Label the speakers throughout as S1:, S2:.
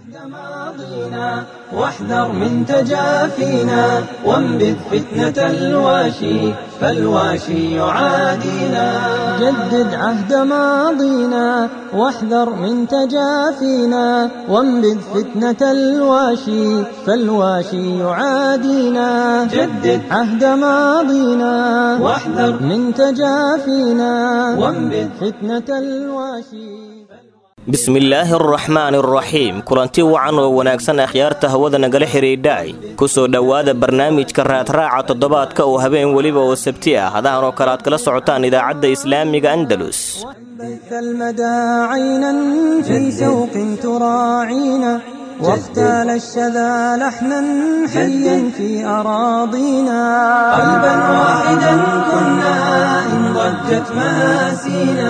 S1: ماضينا واحذر من تجافينا وانبذ فتنة الواشي فالواشي يعادينا جدد عهد ماضينا واحذر من تجافينا وانبذ فتنة الواشي فالواشي يعادينا جدد عهد ماضينا واحذر من تجافينا وانبذ فتنة الواشي
S2: bismillaahi araxmaani araxiim kulanti wacan oo wanaagsan akhyaarta hawada nagala xidhiidhaay ku soo dhowaada barnaamijka raadraaca toddobaadka oo habeen weliba oo sabti ah hadahan oo kale aad kala socotaan idaacadda islaamiga andalus
S1: بث المدى عينا في سوق تراعينا واختال الشذا لحنا حيا في أراضينا قلبا واحدا كنا إن ضجت مآسينا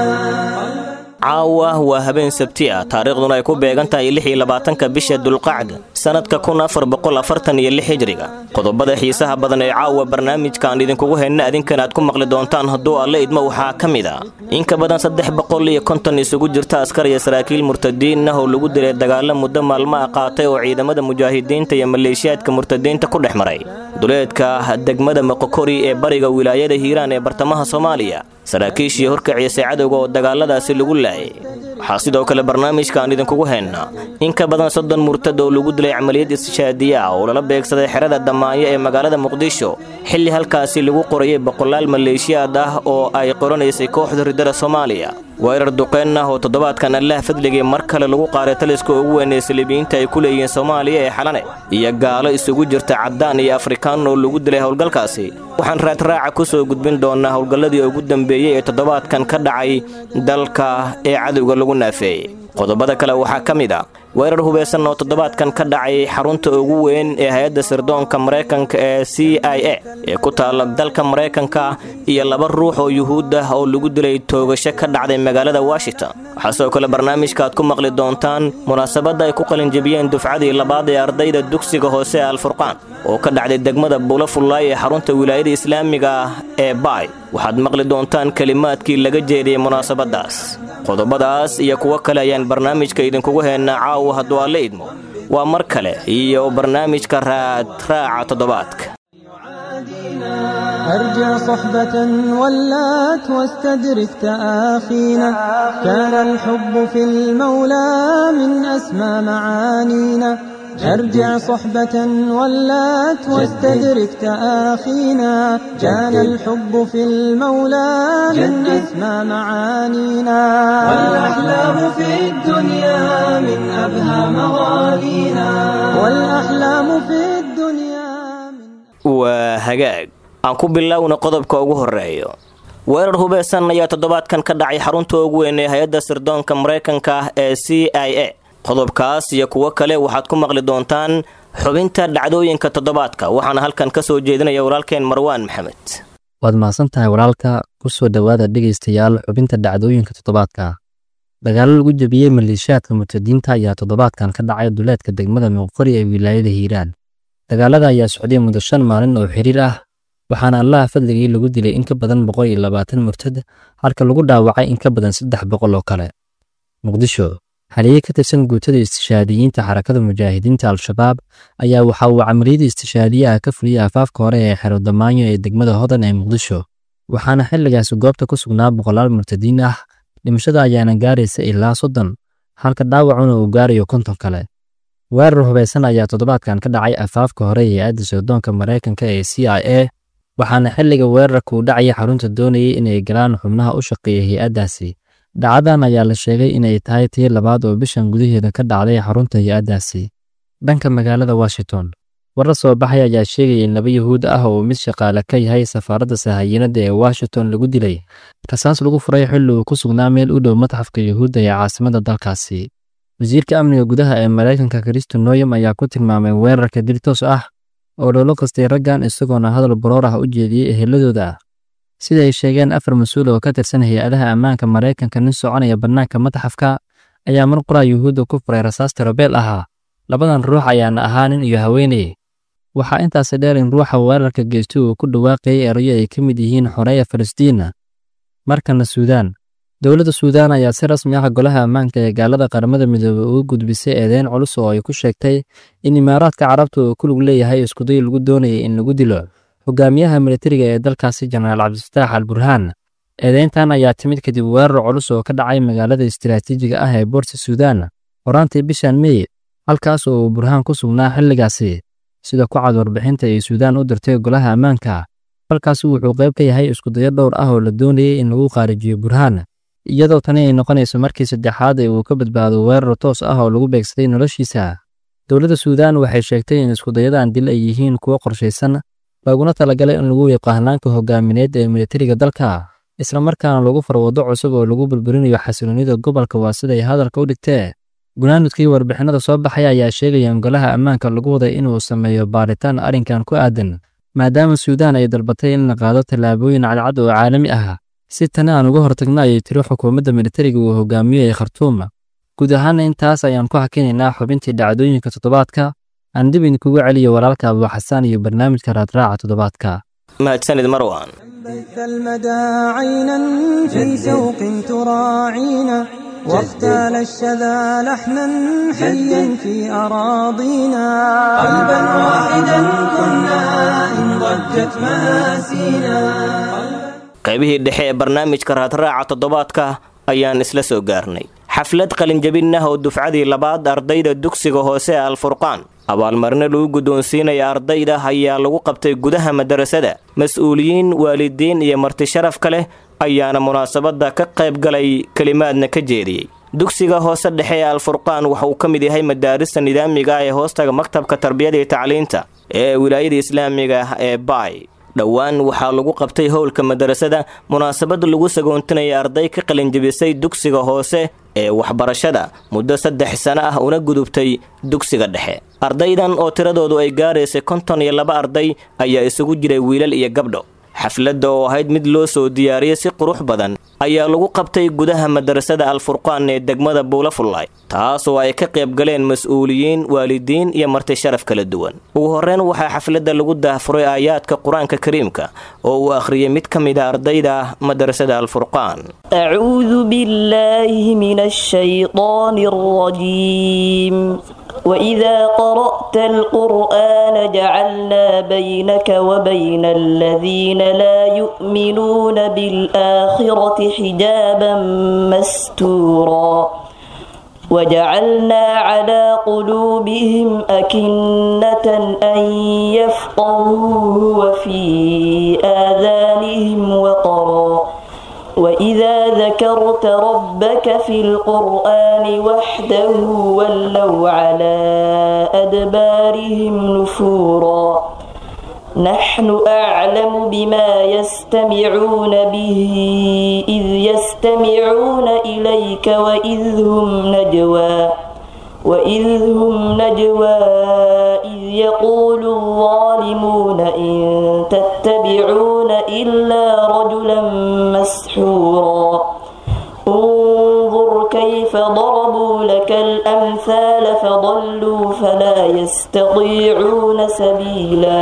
S2: caawa waa habeen sabti ah taariikhduna ay ku beegan tahay lix iyo labaatanka bisha dulqacda sannadka kun afar boqol afartan iyo lix hijriga qodobada xiisaha badan ee caawa barnaamijkaan idinkugu hayna adinkan aad ku maqli doontaan hadduu alle idmo waxaa ka mid a in ka badan saddex boqol iyo konton isugu jirta askar iyo saraakiil murtadiin ah oo lagu dilay dagaalo muddo maalmaha qaatay oo ciidamada mujaahidiinta iyo maleeshiyaadka murtadiinta ku dhex maray duleedka degmada moqokori ee bariga wilaayada hiiraan ee bartamaha soomaaliya saraakiishii horkaciisay cadowga oo dagaaladaasi lagu laayay waxaa sidoo kale barnaamijkaan idinkugu haynaa in ka badan soddon murtad oo lagu dilay camaliyad istishaadiya ah oo lala beegsaday xerada damaanyo ee magaalada muqdisho xilli halkaasi lagu qorayay boqolaal maleeshiyaad ah oo ay qoranaysay kooxda ridada soomaaliya weerar duqeen ah oo toddobaadkan allaah fadligay mar kale lagu qaaray taliska ugu weyn ee saliibiyiinta ay ku leeyihiin soomaaliya ee xalane iyo gaalo isugu jirta caddaan iyo afrikaan oo lagu dilay howlgalkaasi waxaan raadraaca ku soo gudbin doonaa howlgalladii ugu dambeeyey ee toddobaadkan ka dhacay dalka ee cadowga lagu naafeeyey qodobada kale waxaa ka mid a weerar hubeysan oo toddobaadkan ka dhacay xarunta ugu weyn ee hay-adda sirdoonka maraykanka ee c i a ee ku taalla dalka maraykanka iyo laba ruux oo yuhuud ah oo lagu dilay toogasho ka dhacday magaalada washington waxaa sidoo kale barnaamijka aad ku maqli doontaan munaasabadda ay ku qalinjebiyeen dufcadii labaad ee ardayda dugsiga hoose ee alfurqaan oo ka dhacday degmada buulafullaay ee xarunta wilaayada islaamiga ah ee baay waxaad maqli doontaan kelimaadkii laga jeediyey munaasabaddaas qodobadaas iyo kuwo kale ayaan barnaamijka idinkugu haynaa caawa hadduu alle idmo waa mar kale iyo barnaamijka raadraaca toddobaadka
S1: أرجع صحبة ولات واستدرك تآخينا كان الحب في المولى من أسمى معانينا أرجع صحبة ولات واستدرك تآخينا كان الحب في المولى من أسمى معانينا والأحلام في الدنيا من أبهى مغانينا والأحلام في الدنيا من
S2: waa hagaag aan ku bilowna qodobka ugu horeeyo weerar hubeysan ayaa toddobaadkan ka dhacay xarunta ugu weyn ee hay-adda sirdoonka maraykanka ah ee c i a qodobkaas iyo kuwo kale waxaad ku maqli doontaan xubinta dhacdooyinka toddobaadka waxaana halkan ka soo jeedinaya walaalkeen marwaan maxamed
S3: waad mahadsan tahay walaalka ku soo dhowaada dhegaystayaal xubinta dhacdooyinka toddobaadka dagaalo lagu jebiyey maleeshiyaadka murtadiinta ayaa toddobaadkan ka dhacay duleedka degmada muuqori ee wilaayada hiiraan dagaalada ayaa socday muddo shan maalin oo xiriir ah waxaana allaha fadligii lagu dilay in ka badan boqol iyo labaatan murtad halka lagu dhaawacay in ka badan saddex boqol oo kale muqdisho haliye ka tirsan guutada istishaadiyiinta xarakada mujaahidiinta al-shabaab ayaa waxa uu camaliyada istishaadiyaha ka fuliyey afaafka hore ee xero damaanyo ee degmada hodan ee muqdisho waxaana xilligaasi goobta ku sugnaa boqolaal murtadiin ah dhimashada ayaana gaaraysa ilaa soddon halka dhaawacuna uu gaarayo konton kale weerar hubeysan ayaa toddobaadkan ka dhacay afaafka hore ee hay-adda sirdoonka maraykanka ee c i a waxaana xilliga weerarka uu dhacaya xarunta doonayay inay galaan xubnaha u shaqeeya hay-addaasi dhacdadan ayaa la sheegay inay tahay tii labaad oo bishan gudaheeda ka dhacday xarunta hay-addaasi dhanka magaalada washington warar soo baxay ayaa sheegaya in laba yuhuud ah oo mid shaqaale ka yahay safaaradda sahayiinada ee washington lagu dilay rasaas lagu furay xilli uu ku sugnaa meel u dhow matxafka yuhuudda ee caasimada dalkaasi wasiirka amniga gudaha ee maraykanka kristo noyam ayaa ku tilmaamay weerarka dil toos ah oo loola qastay raggan isagoona hadal baroor ah u jeediyey eheladooda sida ay sheegeen afar mas-uul oo ka tirsan hay-adaha ammaanka maraykanka nin soconaya bannaanka matxafka ayaa mar qoraa yuhuudda ku furay rasaas tirobeel ahaa labadan ruux ayaana ahaa nin iyo haweeney waxaa intaasi dheer in ruuxa weerarka geystay uu ku dhawaaqayay erayo ay ka mid yihiin xoreeya falastiina markana suudaan dowladda suudaan ayaa si rasmi ah golaha ammaanka ee gaalada qaramada midoobey uga gudbisay eedeyn culus oo ay ku sheegtay in imaaraadka carabta uu ku lug leeyahay iskuday lagu doonayay in lagu dilo hogaamiyaha militariga ee dalkaasi jenaraal cabdifataax al burhaan eedeyntan ayaa timid kadib weerar culus oo ka dhacay magaalada istiraatiijiga ah ee boorta suudaan horaantii bishan mey halkaas oo uu burhaan ku sugnaa xilligaasi sida ku cad warbixinta ay suudaan u dirtay golaha ammaanka halkaasi wuxuu qayb ka yahay iskudayo dhowr ah oo la doonayay in lagu qaarijiyo burhaan iyadoo tani ay noqonayso markii saddexaad ee uu ka badbaado weerar toos ah oo lagu beegsaday noloshiisa dowladda suudaan waxay sheegtay in iskudayadan dil ay yihiin kuwo qorshaysan laguna talagalay in lagu wiiqo hannaanka hogaamineed ee militariga dalka islamarkaana lagu farwado cusub oo lagu burburinayo xasiloonida gobolka waa siday hadalka u dhigtee gunaanudkii warbixinada soo baxay ayaa sheegaya in golaha ammaanka lagu waday inuu sameeyo baaritaan arrinkan ku aadan maadaama suudaan ay dalbatay in la qaado tallaabooyin cadcad oo caalami ah si tani aan uga hortagno ayay tiri xukuumadda militariga uu hogaamiyo ee khartuum guud ahaana intaas ayaan ku hakinaynaa xubintii dhacdooyinka toddobaadka aan dib idinkugu celiyo walaalka abuuxasaan iyo barnaamijka raadraaca toddobaadka
S2: mahadsanid marwan
S1: بث المدى عينا في سوق تراعينا واختال الشذا لحنا حيا في أراضينا قلبا واحدا كنا إن ضجت مآسينا
S2: qaybihii dhexe ee barnaamijka raadraaca toddobaadka ayaan isla soo gaarnay xaflad qalinjabin ah oo dufcadii labaad ardayda dugsiga hoose ee alfurqaan abaalmarino lagu guddoonsiinaya ardayda ayaa lagu qabtay gudaha madarasada mas-uuliyiin waalidiin iyo marti sharafka leh ayaana munaasabadda ka qayb galay kelimaadna ka jeediyey dugsiga hoose dhexe ee alfurqaan waxa uu ka mid yahay madaarista nidaamiga ah ee hoostaga maktabka tarbiyada iyo tacliinta ee wilaayada islaamiga ah ee baay dhowaan waxaa lagu qabtay howlka madarasada munaasabad lagu sagoontinaya arday ka qalinjabisay dugsiga hoose ee waxbarashada muddo saddex sano ah una gudubtay dugsiga dhexe ardaydan oo tiradoodu ay gaaraysay konton iyo laba arday ayaa isugu jiray wiilal iyo gabdho xafladda oo ahayd mid loo soo diyaariyey si qurux badan ayaa lagu qabtay gudaha madarasada alfurqaan ee degmada buulafullaay taasoo ay ka qayb galeen mas-uuliyiin waalidiin iyo marti sharaf kala duwan ugu horreyn waxaa xafladda lagu daahfuray aayaadka qur-aanka kariimka oo uu akhriyey mid ka mid a ardayda madarasada alfurqaan
S4: أعوذ بالله من الشيطان الرجيم وإذا قرأت القرآن جعلنا بينك وبين الذين لا يؤمنون بالآخرة حجابا مستورا وجعلنا على قلوبهم أكنة أن يفقهوه وفي آذانهم وقرا وإذا ذكرت ربك في القرآن وحده ولوا على أدبارهم نفورا نحن أعلم بما يستمعون به إذ يستمعون إليك وإذ هم نجوى وإذ هم نجوى إذ يقول الظالمون إن تتبعون إلا رجلا مسحورا انظر كيف ضربوا لك الأمثال فضلوا فلا يستطيعون سبيلا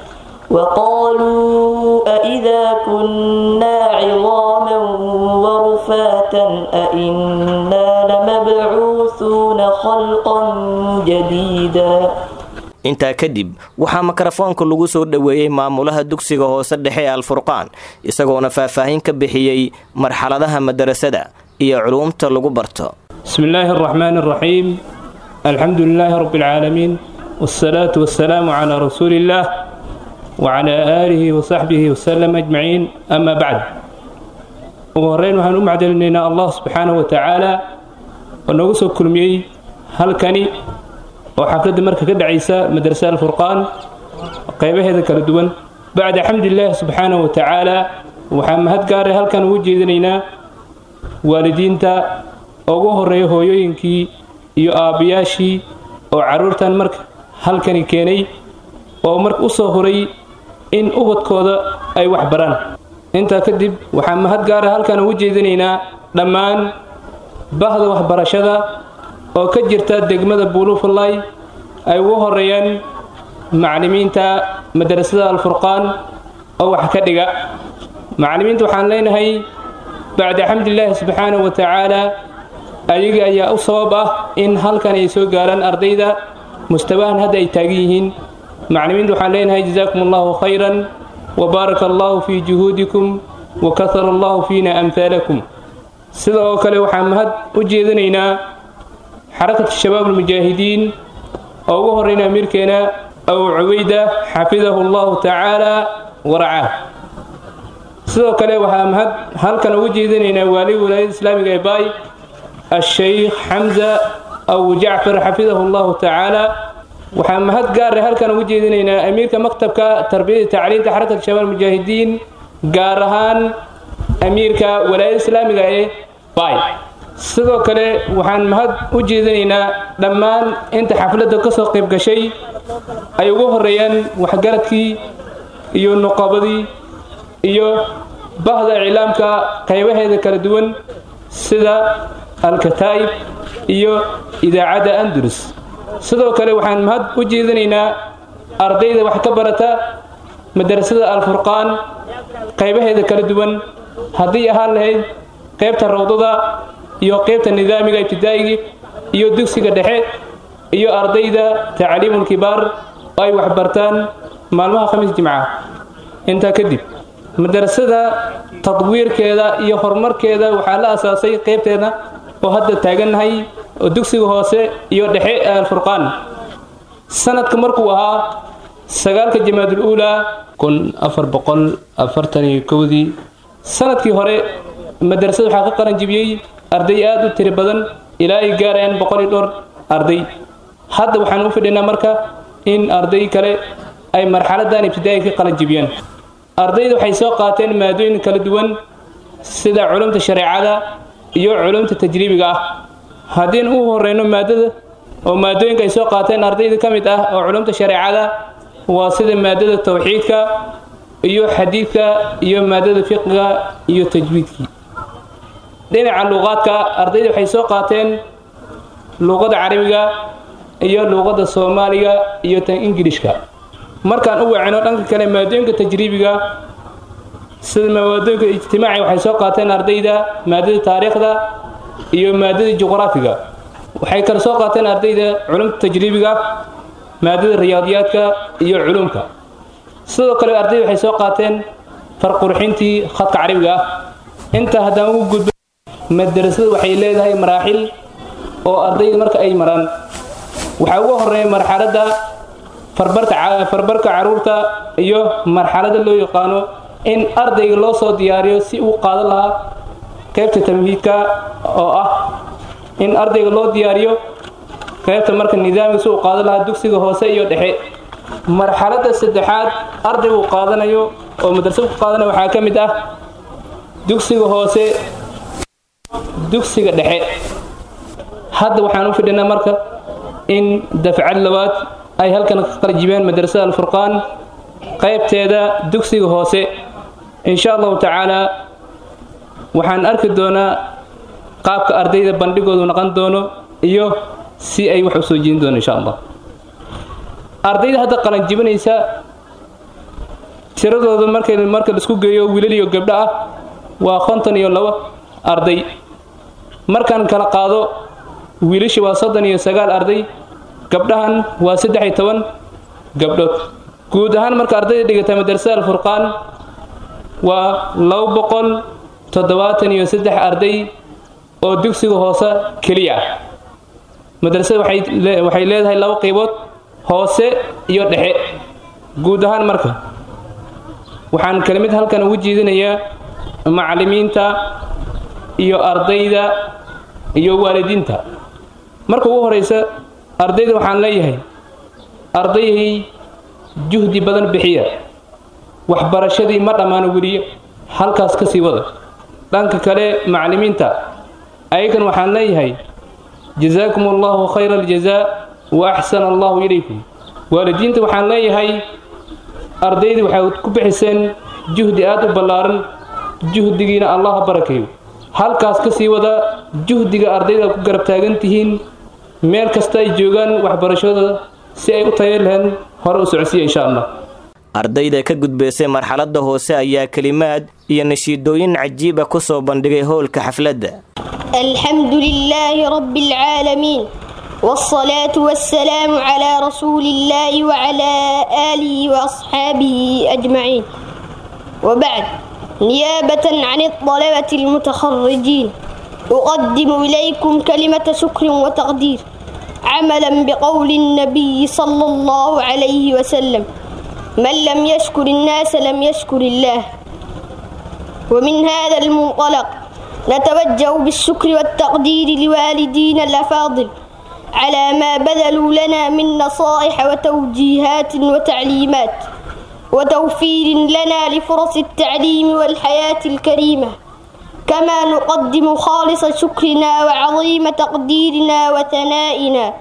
S4: وقالوا أئذا كنا عظاما ورفاتا أئنا لمبعوثون خلقا جديدا
S2: intaa kadib waxaa mikrofoonka lagu soo dhoweeyey maamulaha dugsiga hoose dhexe ee alfurqaan isagoona faahfaahin ka bixiyey marxaladaha madarasada iyo culuumta lagu barto
S5: بسم الله الرحمن الرحيم الحمد لله رب العالمين والصلاة والسلام على رسول الله وعلى آله وصحبه وسلم أجمعين أما بعد وهرين وحن أم عدلنا الله سبحانه وتعالى ونقص كلمي هل كاني وحفلة مركة كد عيسى مدرسة الفرقان قيبه هذا كردوان بعد حمد الله سبحانه وتعالى وحمد قاري هل كان وجه ذنينا والدين تا ugu horeeya hooyooyinkii iyo aabbayaashii oo carruurtan marka halkani keenay oo marka u soo horay in ubadkooda ay wax baraan intaa kadib waxaan mahad gaara halkan ugu jeedinaynaa dhammaan bahda waxbarashada oo ka jirta degmada buulufallay ay ugu horeeyaan macallimiinta madrasada alfurqaan oo wax ka dhiga macallimiinta waxaan leenahay bacda xamdilaahi subxaanahu wa tacaala ayaga ayaa u sabab ah in halkan ay soo gaaraan ardayda mustawahan hadda ay taagan yihiin maclimiinta waxaan leenahay jazaakum allahu khayran wa baaraka allahu fii juhuudikum wa kahara allahu fiina amhaalakum sida oo kale waxaan mahad u jeedinaynaa xarakatu shabaab almujaahidiin oo ugu horreyna amiirkeena abu cubayda xafidahu allahu tacaala waracaah sidoo kale waxaa mahad halkan ugu jeedinaynaa waali walaayada islaamiga ee baay الشيخ حمزة أو جعفر حفظه الله تعالى waxaan mahad gaar ah halkan ugu jeedinaynaa amiirka maktabka tarbiyada tacliinta xarakada shabaab mujaahidiin gaar ahaan amiirka walaayada islaamiga ee bay sidoo kale waxaan mahad u jeedinaynaa dhammaan inta xafladda ka soo qayb gashay ay ugu horeeyaan waxgaradkii iyo nuqabadii iyo bahda iclaamka qaybaheeda kala duwan sida alkataa'ib iyo idaacadda andalus sidoo kale waxaan mahad u jeedinaynaa ardayda wax ka barata madarasada alfurqaan qaybaheeda kala duwan haddii ahaan lahayd qaybta rawdada iyo qaybta nidaamiga ibtidaa'iga iyo dugsiga dhexe iyo ardayda tacliimulkibaar oo ay waxbartaan maalmaha khamiis jimca intaa kadib madarasada tadwiirkeeda iyo horumarkeeda waxaa la asaasay qaybteeda oo hadda taagannahay oo dugsiga hoose iyo dhexe alfurqaan sanadka markuu ahaa sagaalka jamaadul uulaa kun afar boqol afartan iyo kowdii sanadkii hore madarasada waxaa ka qalan jibiyey arday aada u tiri badan ilaa ay gaarayaan boqol iyo dhowr arday hadda waxaan u fidhinaa marka in arday kale ay marxaladan ibtidaa'i ka qalan jibiyaan ardayda waxay soo qaateen maadooyin kala duwan sida culumta shareecada iyo culumta tajriibiga ah haddiin u horeyno maadada oo maadooyinka ay soo qaateen ardayda ka mid ah oo culumta shareecada waa sida maadada tawxiidka iyo xadiidka iyo maadada fiqiga iyo tajwiidkii dhinaca luuqaadka ardayda waxay soo qaateen luuqada carabiga iyo luuqada soomaaliga iyo tan ingilishka markaan u wacino dhanka kale maadooyinka tajriibiga sida maadooyinka ijtimaaci waxay soo qaateen ardayda maadada taariikhda iyo maadada juqraafiga waxay kale soo qaateen ardayda culumta tajriibiga maadada riyaadiyaadka iyo culumka sidoo kale ardayda waxay soo qaateen farqurxintii khadka carabiga ah intaa haddaan ugu gudbo madarasada waxay leedahay maraaxil oo ardayda marka ay maraan waxaa ugu horeeya marxaladda farbarka caruurta iyo marxalada loo yaqaano in ardayga loo soo diyaariyo si uu qaadan lahaa qaybta tamhiidka oo ah in ardayga loo diyaariyo qaybta marka nidaamka si uu qaadan lahaa dugsiga hoose iyo dhexe marxalada saddexaad ardaygu qaadanayo oo madrasad ku qaadanayo waxaa ka mid ah dugsiga hoose dugsiga dhexe hadda waxaan u fidhinaa marka in dafcad labaad ay halkan ka qarjibeen madrasada alfurqaan qaybteeda dugsiga hoose insha allahu tacaala waxaan arki doonaa qaabka ardayda bandhigoodu noqon doono iyo si ay wax u soo jeedin doono insha allah ardayda hadda qalanjibinaysa tiradooda markay marka laisku geeyo wiilal iyo gabdho ah waa konton iyo labo arday markaan kala qaado wiilasha waa soddon iyo sagaal arday gabdhahan waa saddex iyo toban gabdhood guud ahaan marka ardayda dhigata madrasada alfurqaan waa labo boqol toddobaatan iyo saddex arday oo dugsiga hoose keliya ah madrasada waxay leedahay labo qaybood hoose iyo dhexe guud ahaan marka waxaan kelimid halkan ugu jeedinayaa macallimiinta iyo ardayda iyo waalidiinta marka ugu horeysa ardayda waxaan leeyahay ardaydii juhdi badan bixiya waxbarashadii ma dhammaano weliye halkaas ka sii wada dhanka kale macallimiinta ayagan waxaan leeyahay jazaakum allahu khayra aljazaa wa axsana allahu ilaykum waalidiinta waxaan leeyahay ardaydii waxay ku bixiseen juhdi aada u ballaaran juhdigiina allah barakeeyo halkaas ka sii wada juhdiga ardayda ku garab taagan tihiin meel kasta ay joogaan waxbarashadooda si ay u tayo lahayn hore u socodsiiya insha allah
S2: ardayda ka gudbaysay marxaladda hoose ayaa kelimaad iyo nashiidooyin cajiiba ku soo bandhigay howlka xafladda
S6: الحمد لله رب العالمين والصلاة والسلام على رسول الله وعلى آله وأصحابه أجمعين وبعد نيابة عن الطلبة المتخرجين أقدم إليكم كلمة شكر وتقدير عملا بقول النبي صلى الله عليه وسلم من لم يشكر الناس لم يشكر الله ومن هذا المنطلق نتوجه بالشكر والتقدير لوالدينا الأفاضل على ما بذلوا لنا من نصائح وتوجيهات وتعليمات وتوفير لنا لفرص التعليم والحياة الكريمة كما نقدم خالص شكرنا وعظيم تقديرنا وثنائنا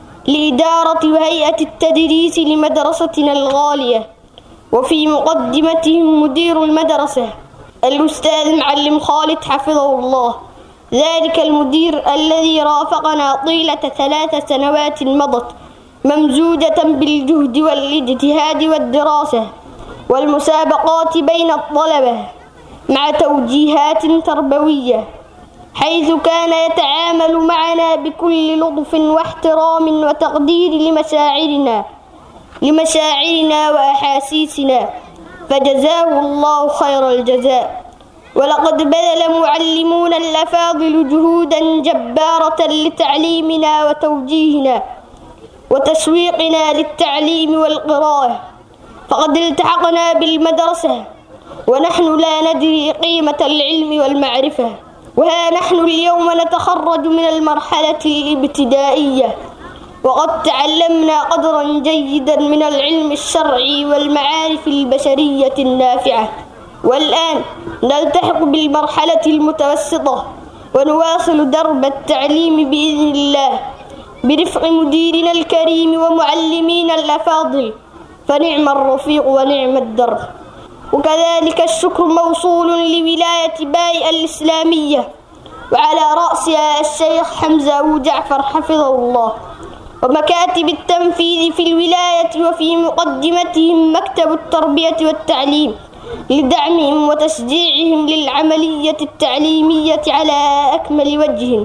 S6: لإدارة وهيئة التدريس لمدرستنا الغالية وفي مقدمتهم مدير المدرسة الأستاذ معلم خالد حفظه الله ذلك المدير الذي رافقنا طيلة ثلاث سنوات مضت ممزوجة بالجهد والاجتهاد والدراسة والمسابقات بين الطلبة مع توجيهات تربوية حيث كان يتعامل معنا بكل لطف واحترام وتقدير لمشاعرنا لمشاعرنا وأحاسيسنا فجزاه الله خير الجزاء ولقد بذل معلمون الأفاضل جهودا جبارة لتعليمنا وتوجيهنا وتشويقنا للتعليم والقراءة فقد التحقنا بالمدرسة ونحن لا ندري قيمة العلم والمعرفة وها نحن اليوم نتخرج من المرحلة الابتدائية وقد تعلمنا قدرا جيدا من العلم الشرعي والمعارف البشرية النافعة والآن نلتحق بالمرحلة المتوسطة ونواصل درب التعليم بإذن الله برفق مديرنا الكريم ومعلمينا الأفاضل فنعم الرفيق ونعم الدرب وكذلك الشكر موصول لولاية باي الإسلامية وعلى رأسها الشيخ حمزة أبو جعفر حفظه الله ومكاتب التنفيذ في الولاية وفي مقدمتهم مكتب التربية والتعليم لدعمهم وتشجيعهم للعملية التعليمية على أكمل وجه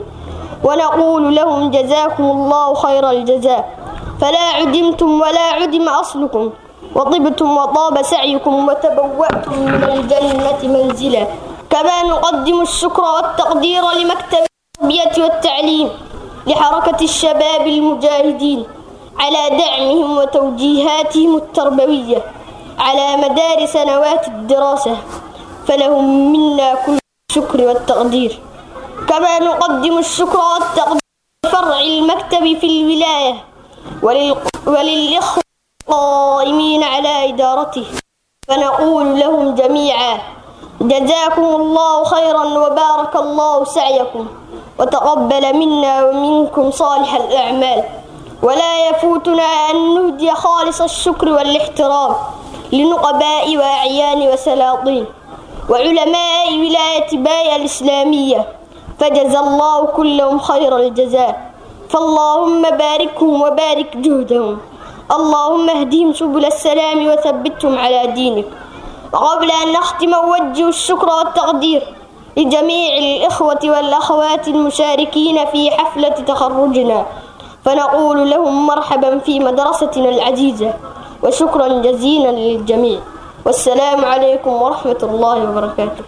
S6: ونقول لهم جزاكم الله خير الجزاء فلا عدمتم ولا عدم أصلكم وطبتم وطاب سعيكم وتبوأتم من الجنة منزلا كما نقدم الشكر والتقدير لمكتب التربية والتعليم لحركة الشباب المجاهدين على دعمهم وتوجيهاتهم التربوية على مدار سنوات الدراسة فلهم منا كل الشكر والتقدير كما نقدم الشكر والتقدير لفرع المكتب في الولاية ولل... وللإخوة القائمين على إدارته فنقول لهم جميعا جزاكم الله خيرا وبارك الله سعيكم وتقبل منا ومنكم صالح الأعمال ولا يفوتنا أن نهدي خالص الشكر والاحترام لنقباء وأعيان وسلاطين وعلماء ولاية باية الإسلامية فجزى الله كلهم خير الجزاء فاللهم باركهم وبارك جهدهم اللهم اهدهم سبل السلام وثبتهم على دينك وقبل أن نختم أوجه الشكر والتقدير لجميع الإخوة والأخوات المشاركين في حفلة تخرجنا فنقول لهم مرحبا في مدرستنا العزيزة وشكرا جزيلا للجميع والسلام عليكم ورحمة الله وبركاته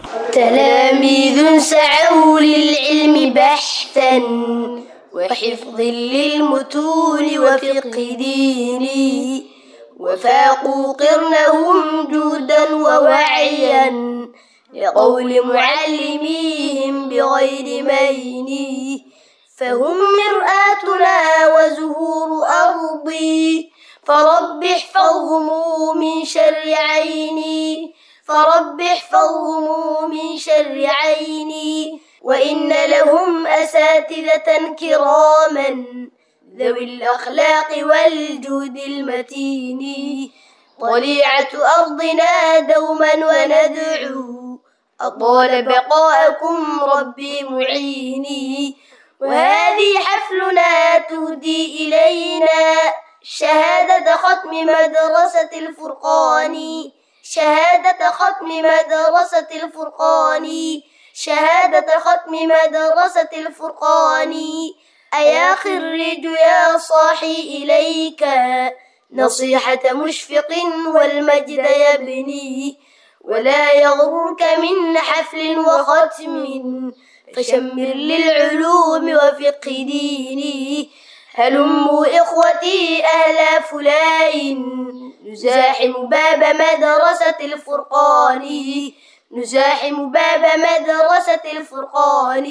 S7: تلاميذ سعوا للعلم بحثا وحفظ للمتون وفقه ديني وفاقوا قرنهم جودا ووعيا لقول معلميهم بغير مين فهم مرآتنا وزهور أرضي فرب احفظهم من شر عيني فرب احفظهم من شر عيني وإن لهم أساتذة كراما ذوي الأخلاق والجود المتين طليعة أرضنا دوما وندعو أطال بقاءكم ربي معيني وهذه حفلنا تهدي إلينا شهادة ختم مدرسة الفرقان شهادة ختم مدرسة الفرقان شهادة ختم مدرسة الفرقان أيا خريج يا صاحي إليك نصيحة مشفق والمجد يبني ولا يغرك من حفل وختم فشمر للعلوم وفقه ديني هلموا إخوتي أهل فلاين نزاحم باب مدرسة الفرقان نزاحم باب مدرسة الفرقان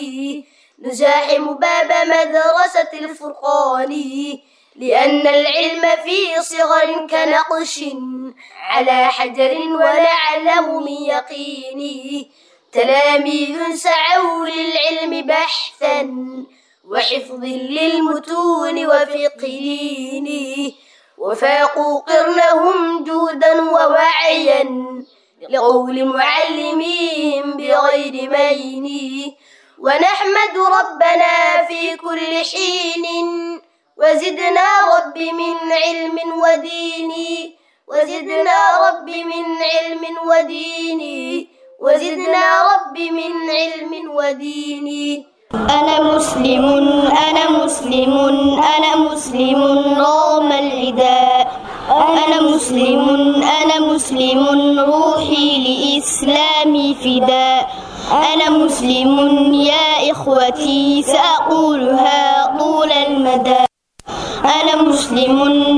S7: نزاحم باب مدرسة الفرقان لأن العلم في صغر كنقش على حجر ونعلم من يقيني تلاميذ سعوا للعلم بحثا وحفظ للمتون وفقه ديني وفاقوا قرنهم جودا ووعيا لقول معلميهم بغير مين ونحمد ربنا في كل حين وزدنا رب من علم ودين وزدنا رب من علم ودين وزدنا رب من علم ودين
S6: أنا مسلم أنا مسلم أنا مسلم رغم العداء أنا مسلم أنا مسلم روحي لإسلامي فداء أنا مسلم يا إخوتي سأقولها طول المدى أنا مسلم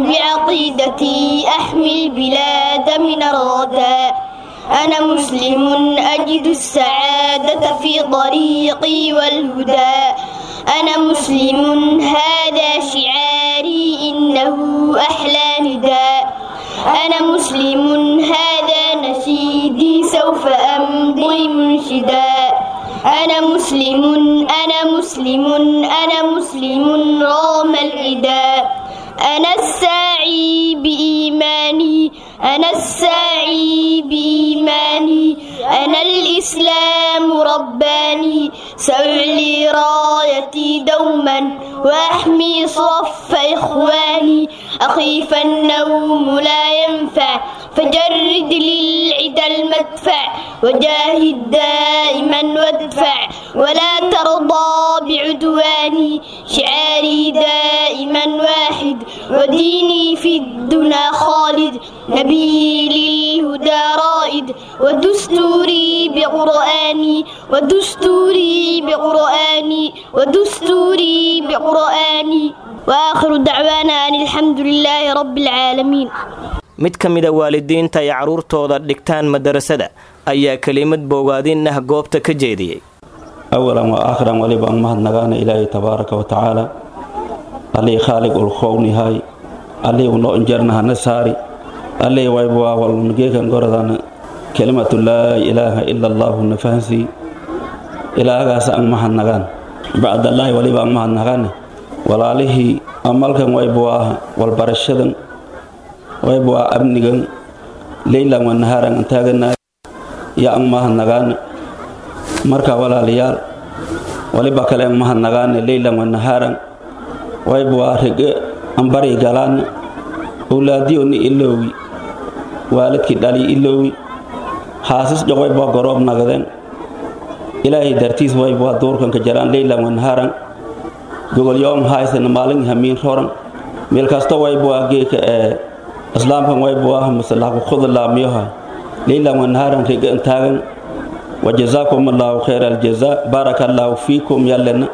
S6: بعقيدتي أحمي البلاد من الرداء أنا مسلم أجد السعادة في طريقي والهدى أنا مسلم هذا شعاري إنه أحلى نداء أنا مسلم هذا نشيدي سوف أمضي منشدا أنا مسلم أنا مسلم أنا مسلم رغم العداء أنا الساعي بإيماني أنا الساعي بإيماني أنا الإسلام رباني سأعلي رايتي دوما وأحمي صف إخواني أخيف النوم لا ينفع فجرد للعدا المدفع وجاهد دائما وادفع ولا ترضى بعدواني شعاري دائما واحد وديني في الدنا خالد نبي للهدى رائد ودستوري بقرآني ودستوري بقرآني ودستوري بقرآني وآخر دعوانا أن الحمد لله رب العالمين
S2: mid ka mida waalidiinta ay carruurtooda dhigtaan madarasada ayaa kelimad boogaadin ah goobta ka jeediyey
S8: awalan wa aakhiran waliba aan mahadnagaana ilaahay tabaaraka wa tacaala allii khaaliq ulkhownyahay allii unoo injarnahana saari allii waybuwaawalungeekan goradana kelimatu laa ilaaha ila allaahu na fahansii ilaahagaas aan mahadnagaan bacdallaahi waliba aan mahadnagaane walaalihii amalkan waybuwaaha walbarashadan waybuwaa amnigan leylan wa nahaaran aan taaganaay ya aan mahadnagaane marka walaalayaal waliba kale aan mahadnagaane leylan wa nahaaran waybuwaa rege aan bari galaane owlaadiyoni iloowi waalidkii dhali iloowi haasas joqwaybaa goroob nagadeen ilaahay dartiis waybaa duurkanka jaraan leylan wa nahaaran gogolyoom haysana maalin hamiin roran meel kasto waybaa geeka ee islaamkan waybuwaaha masalahku khudlaamiyoha leylan wa nahaaran rege an taagan wajazaakum allaahu khayra aljazaa baaraka allaahu fiikum yallena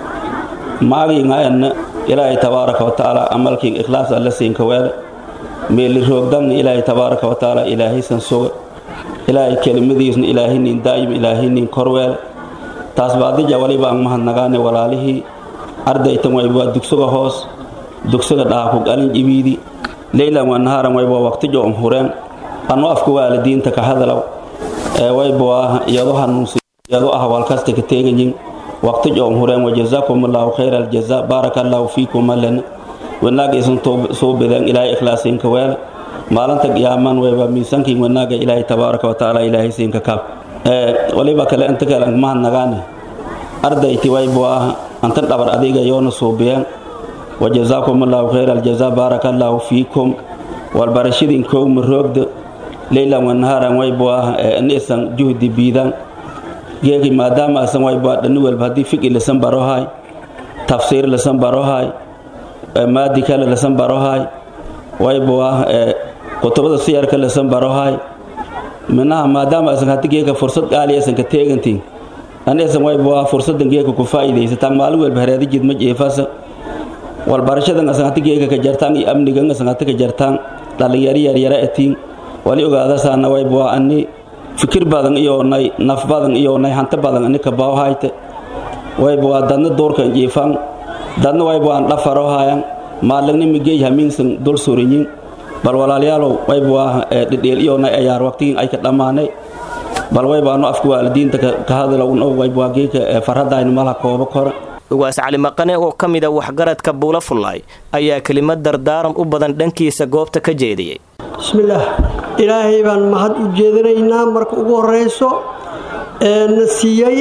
S8: maagiingayanna ilaahay tabaaraka wa tacaala amalkiin ikhlaas alla siinka weele meeli roogdanna ilaahay tabaaraka wa tacaala ilaahaysan suga ilaahay kelimadiisna ilaahaynin daa'im ilaahaynin korweele taas baadija waliba aan mahadnagaane walaalihii ardaytan waybaa dugsuga hoos dugsuga dhaaku galin jibiidi leylan wa nahaaran waybaa waqtijo um hureen anno afka waalidiinta ka hadalaw ee waybaa iyado hanuunsi iyado ah walkasta ka teegayin waqtijo um hureen wajazaakum allaahu khayra aljazaa baaraka allaahu fiikum allen wanaaga isan soo bedeen ilaahay ikhlaasiinka weele maalinta qiyaaman waybaa miisaankiin wanaaga ilaahay tabaaraka wa tacaala ilaahay siinka kaab waliba kale inta kale mahadnagaane ardayti waybaa antan dhabar adiga yoona suubiyeen wajazaakum allaahu khayra aljazaa baaraka allaahu fiikum walbarashadin kowma roogda leylan wanaharan waybu ah nisan juhdi biidan geeki maadaama asan waybu dhani walba haddii fiqi lasan barohay tafsiir lasan barohay maadi kale lasan barohay waybu ah kutubada siyarka lasan barohay minaha maadaama asan haddi geeka fursad qaali asan ka teegantiin anisan waybu ah fursadan geeka ku faa'iidaysataan maalin walba hareedijid ma jeefasa walbarashadan asan haddi geeka ka jartaan iyo amnigan asan haddi ka jartaan dhalinyaro yaryara atiin wali ogaadasaana waybu ah ani fikir badan iyoonay naf badan iyoonay hanti badan ani ka baawhayte waybu ah dadna duurkan jiifan dadna waybu aan dhafarohayan maalagni migey hamiinsan dul surinyin bal walaalayaalow waybu ah dhidheel iyoonay ayaar waqtigin ay ka dhammaanay bal waybu anu afka waalidiinta ka hadalowno waybu ah geeka farhadaynu malaha koobo kore
S2: ugaas cali maqane oo ka mida waxgaradka buula fullaay ayaa kelimad dardaaran u badan dhankiisa goobta ka jeediyey
S9: bismillaah ilaahay baan mahad u jeedinaynaa marka ugu horrayso ee na siiyey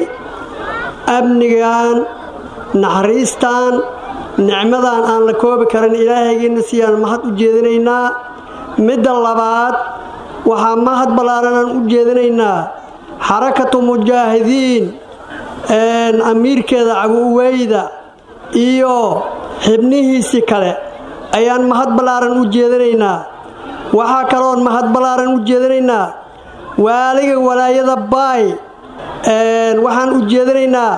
S9: amnigan naxariistan nicmadan aan la koobi karin ilaahaygiina siiyaan mahad u jeedinaynaa midda labaad waxaa mahad ballaaran aan u jeedinaynaa xarakatu mujaahidiin amiirkeeda cabuuweyda iyo xibnihiisii kale ayaan mahad ballaaran u jeedinaynaa waxaa kaloon mahad ballaaran u jeedinaynaa waaliga walaayada baay waxaan u jeedinaynaa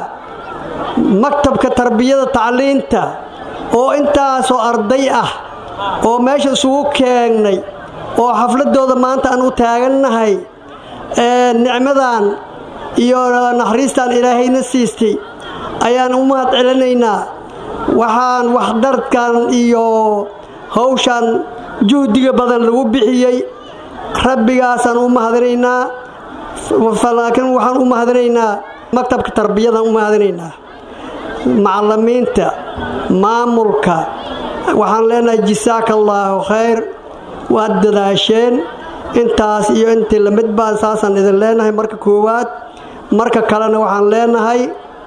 S9: maktabka tarbiyada tacliinta oo intaasoo arday ah oo meesha isugu keengnay oo xafladooda maanta aan u taagannahay nicmadan iyo naxariistan ilaahayna siistay ayaan u mahad celinaynaa waxaan waxdarkan iyo hawshan juhdiga badan lagu bixiyey rabbigaasaan u mahadinaynaa laakiin waxaan u mahadinaynaa maktabka tarbiyadaan u mahadinaynaa macallimiinta maamulka waxaan leenahay jisaaka allaahu khayr waad dadaasheen intaas iyo intii lamid baan saasaan idin leenahay marka koowaad marka kalena waxaan leenahay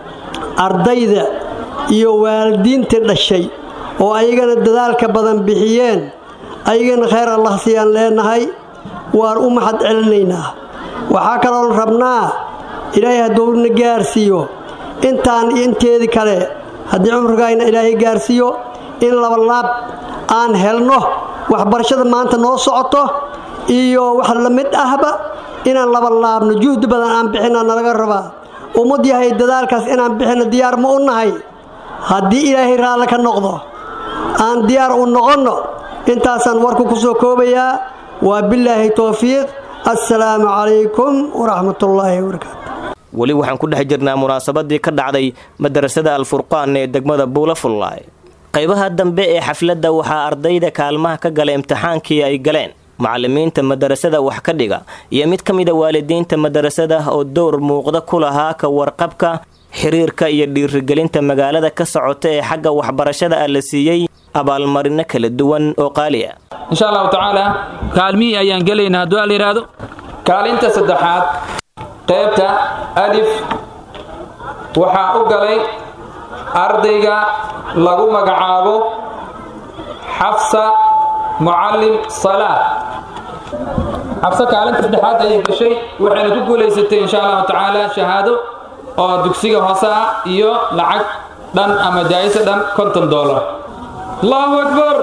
S9: ardayda iyo waalidiintii dhashay oo ayagana dadaalka badan bixiyeen ayagana khayr allah siiyaan leenahay waan u mahad celinaynaa waxaa kaloon rabnaa ilaahay hadduu na gaarsiiyo intaan iyo inteedii kale haddii cumrigaayna ilaahay gaarsiiyo in labalaab aan helno waxbarashada maanta noo socoto iyo wax la mid ahba inaan laba laabno juhdi badan aan bixina nalaga rabaa ummad yahay dadaalkaas inaan bixino diyaar ma u nahay haddii ilaahay raalle ka noqdo aan diyaar u noqonno intaasaan warku ku soo koobayaa waa bilaahi towfiiq assalaamu calaykum waraxmatullaahi wabarakaatu
S2: weli waxaan ku dhex jirnaa munaasabadii ka dhacday madarasada alfurqaan ee degmada buula fullaay qaybaha dambe ee xafladda waxaa ardayda kaalmaha ka gala imtixaankii ay galeen macallimiinta madarasada wax ka dhiga iyo mid ka mida waalidiinta madarasada oo dowr muuqda ku lahaa ka warqabka xiriirka iyo dhiirigelinta magaalada ka socota ee xagga waxbarashada ah la siiyey abaalmarino kala duwan oo qaali ah
S5: insha allahu tacaala kaalmihii ayaan gelaynaa hadduu al yidhaahdo kaalinta saddexaad qaybta alif waxaa u galay ardayga lagu magacaabo xafsa mucallim salaad xabse kaalinta saddexaad ayay gashay waxayna ku guulaysatay insha allahu tacaala shahaado oo dugsiga hoose ah iyo lacag dhan ama jaayisa dhan konton dollar allahu akbar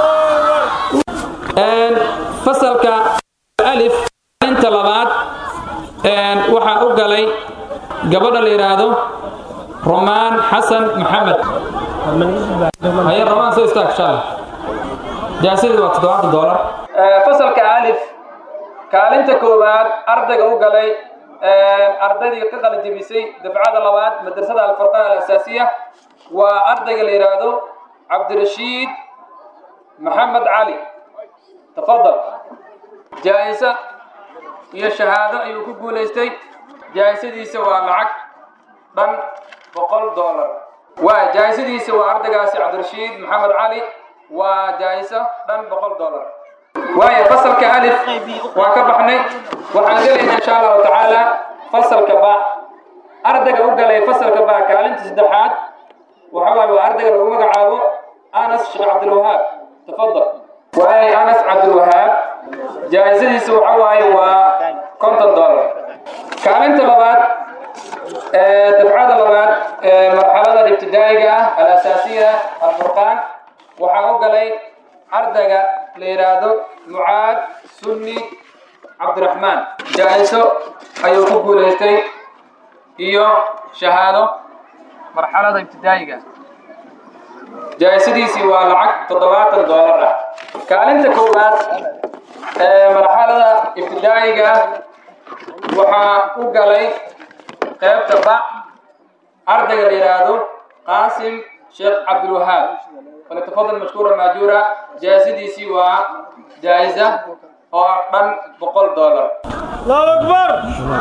S5: fasalka alif kaalinta labaad waxaa u galay gabadha la yidhaahdo romaan xasan maxamed haye romaan soo istaag inshaalla jaasadii waa toddobaatan dollar fasalka alif kaalinta koowaad ardayga u galay ardaydii ka qalajebisay dafcada labaad madrasada alfurqaan alasaasiya waa ardayga la yidhaahdo cabdirashiid maxamed cali tafadal jaa-isa iyo shahaado ayuu ku guulaystay jaa-isadiisa waa lacag dhan boqol dollar waa jaa-isadiisa waa ardaygaasi cabdirashiid maxamed cali waa jaa-iso dhan boqol dollar waayo fasalka alif waa ka baxnay waxaan gelaynaa insha allahu tacaala fasalka ba ardayga u galay fasalka ba kaalinta saddexaad waxa waaye waa ardayga lagu magacaabo anas sheekh cabdilwahaab tafadal
S10: waayay anas cabdilwahaab jaa'isadiisu waxa waaye waa konton dollar kaalinta labaad dafcada labaad ee marxalada ibtidaa'iga ah alasaasiya alfurqaan waxaa u galay ardayga la yidhaahdo mucaad sunni cabdiraxmaan jaa-iso ayuu ku guulaystay iyo shahaado marxalada ibtidaa'iga jaa-isadiisii waa lacag toddobaatan doolar ah kaalinta koowaad ee marxalada ibtidaa'iga ah waxaa u galay qaybta bac ardayga la yidhaahdo qaasim sheekh cabdilwahaab falyatafadal mashkuura maajuura jaa-isadiisii waa jaa-isa oo dhan boqol dollar
S5: allahu akbar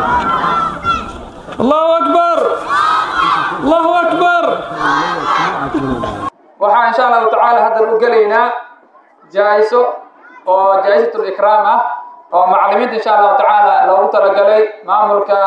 S5: allahu akbar allahu akbar
S10: waxaa insha allahu tacaala haddan u gelaynaa jaa-iso oo jaa-isatul ikraam ah oo macallimiinta insha allahu tacaala loogu talagalay maamulka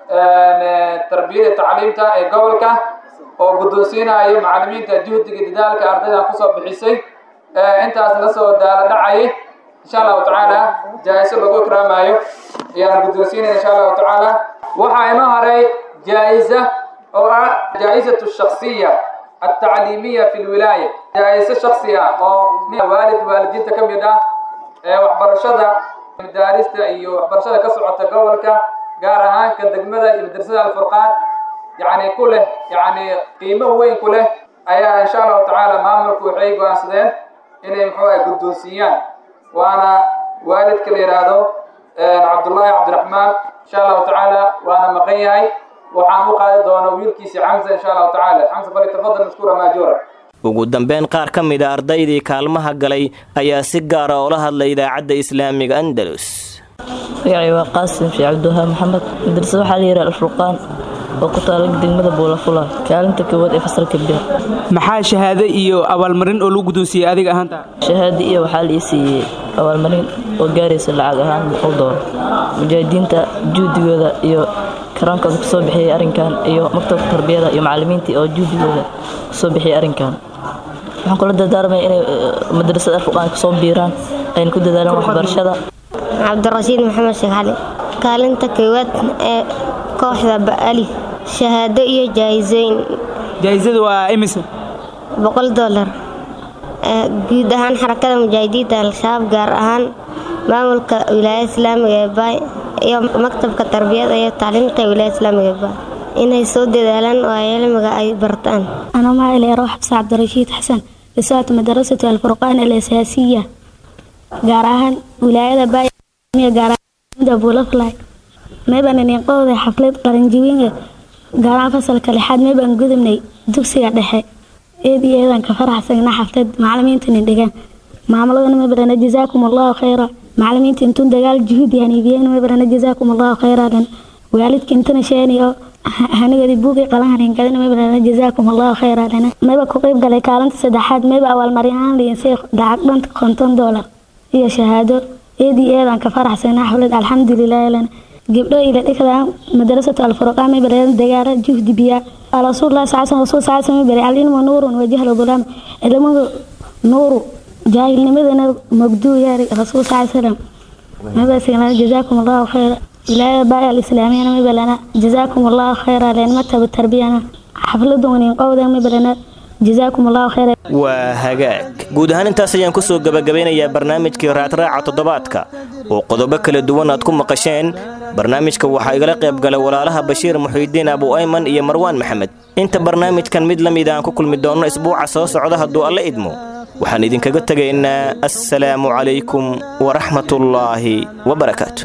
S10: tarbiyada tacliimta ee gobolka oo guddoonsiinayo macallimiinta juhdiga dadaalka ardaydan kusoo bixisay intaas la soo daala dhacayay insha allahu tacaala jaa-iso lagu ikraamayo ayaan guddoonsiinaya insha allahu tacaala waxaa inoo haray jaa-isa oo ah jaa-isatu shaksiya التعليمية في الولاية جائزة شخصية أو والد والدين كم يدا وحبرشدة مدارسة iyo waxbarashada ka socota gobolka gaar ahaan ka degmada iyo madrasada alfurqaan yani ku leh yani qiimo weyn ku leh ayaa insha allahu tacaala maamulku waxay go-aansadeen inay muxuu ah guddoonsiiyaan waana waalidka la yidhaahdo cabdullaahi cabdiraxmaan insha allahu tacaala waana maqan yahay waxaan u qaadi doona wiilkiisi xamsa insha allahu tacaala xamsa falitafadal mashkuura maajuura
S2: ugu dambeyn qaar ka mid a ardaydii kaalmaha galay ayaa si gaara oola hadlay idaacadda islaamiga andalus
S4: magacay waa qaasim sheekh cabdiwahaab maxamed madrasada waxaa la yidhaha alfurqaan oo ku taala degmada buulafula kaalinta koowaad ee fasalka bir
S11: maxaa shahaado iyo abaalmarin oo lagu guddoonsiiyey adiga ahaanta
S4: shahaado iyo waxaa la ii siiyey abaalmarin oo gaaraysa lacag ahaan boqol doolar mujaahidiinta juhdigooda iyo karaankooda kusoo bixiyey arrinkan iyo maktabka tarbiyada iyo macallimiintii oo juhdigooda kusoo bixiyey arrinkan waxaan kula dardaarmaya inay madrasada alfurqaan kasoo biiraan ayna ku dadaalaan waxbarashada
S12: cabdirashiid maxamed sheekh cali kaalinta koowaad ee kooxda ba'ali shahaado iyo jaayisooyin
S11: jaayisada waa imise
S12: boqol dollar guud ahaan xarakada mujaahidiinta al-shabaab gaar ahaan maamulka wilaayada islaamiga ee baay iyo maktabka tarbiyada iyo tacliimta wilaayada islaamiga ee baay inay soo dadaalaan oo ay cilmiga ay bartaan
S13: أنا معي روح حفص عبد الرشيد حسن رسالة مدرسة الفرقان الأساسية قراها ولاية باي قراها أبو لفلاي ما بان نقود حفلة قرنجوين قراها فصل كالحاد ما بان قدمني دكسي دحي إيدي إيدان كفرح سينا حفلة معلمين تندقان معاملة ما بان جزاكم الله خيرا معلمين تنتون دقال جهود يعني بيان ما بان جزاكم الله خيرا لن والدك انتنا شاني hanigadi buugii qalanharingadina maybaa jazaakum allahu khayra lana mayba ku qayb galay kaalinta saddexaad mayba abaalmaryahaan liinsay lacag dhanta konton doolar iyo shahaado eedii eedaan ka faraxsana xaflad alxamdulilahi lana gabdho ila dhikada madrasatu alfurqaan mayba leedan dagaala juhdi biya rasuulullah sallallahu rasuul sallallahu mayba alilmu nuurun wa jahlu dhulaam ilmuhu nuuru jaahilnimadana magduu yaari rasuul sallallahu alayhi wasallam mayba sigana jazaakum allahu khayra wilaayada baaya alislaamiyana ma balana jazaakum allahu khayra leen maktab tarbiyana xafladu wanin qowda ma balana jazaakum allahu khayra
S2: waa hagaag guud ahaan intaas ayaan ku soo gabagabeynayaa barnaamijkii raadraaca toddobaadka oo qodobo kala duwan aad ku maqasheen barnaamijka waxaa igala qayb galay walaalaha bashiir muxiidiin abu ayman iyo marwaan maxamed inta barnaamijkan mid la mid aan ku kulmi doonno isbuuca soo socda hadduu alla idmo waxaan idinkaga tegaynaa assalaamu calaykum waraxmatullaahi wabarakaatu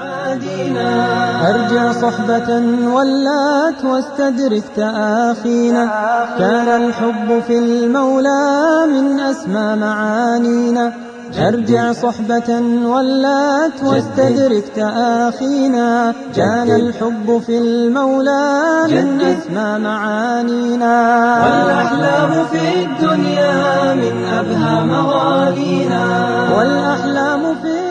S1: أرجع صحبة ولات واستدرك تآخينا كان الحب في المولى من أسمى معانينا أرجع صحبة ولات واستدرك تآخينا كان الحب في المولى من أسمى معانينا والأحلام في الدنيا من أبهى مغانينا والأحلام في